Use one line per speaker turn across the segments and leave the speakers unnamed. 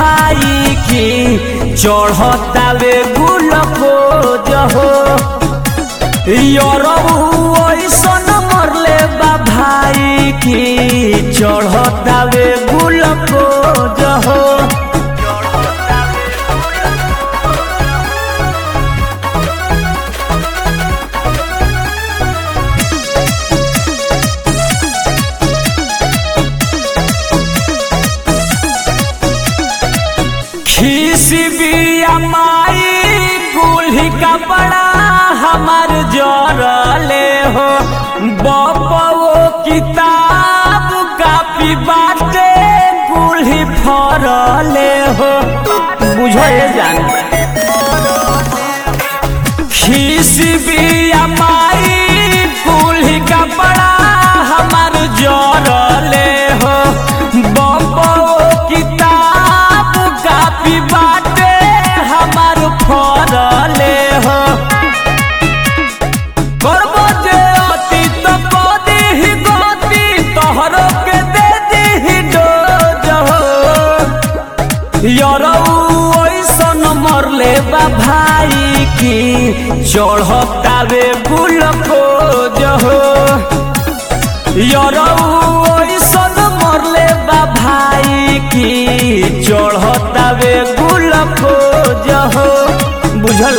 भाई की चढ़तावे गुलकोज हो यरबू ऐसन मरले बा भाई की चढ़तावे गुलकोज हो खीसी बिया माई कुल्ही कपड़ा हमार जरले हो बपवो किताब कापी बाटे कुल्ही फरले हो बुझो ये जान खीसी बिया माई कुल्ही कपड़ा हमार जरले हो बपवो किताब कापी बाटे हमार फरले हो करबो जे अति तो कदी ही गति तोहरो के दे दी डोज हो यरऊ ऐसन मरले बा भाई की चढ़तावे गुलकोज हो यरऊ ऐसन मरले बा भाई की चढ़तावे गुलकोज हो बुझल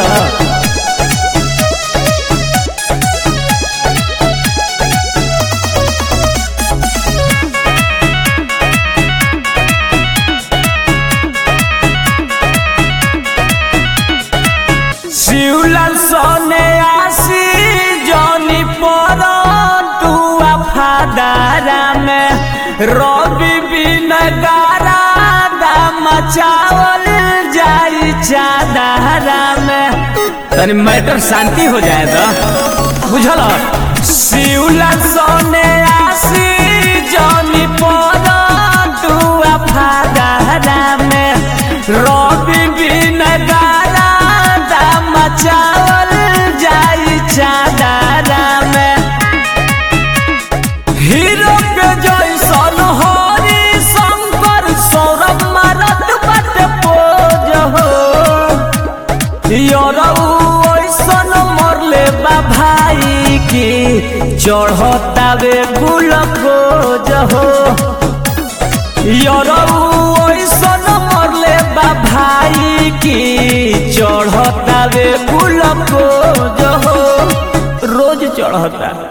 शिवलाल सोने आसी जनी पर तुआ फादारा में रवि बिन गारा दाम चावल जाई चादारा में तनी मैटर शांति हो जाए तो बुझल शिवलाल सोने आसी जनी पर तुआ फादारा में रवि बिन गारा दाम चावल जाई चादारा में हीरो के जैसन हरि शंकर सौरभ मारत बट पोज हो यरऊ ऐसन मरले बा भाई की चढ़तावे गुलकोज हो यरऊ ऐसन मरले बा भाई की चढ़तावे गुलकोज हो रोज चढ़ता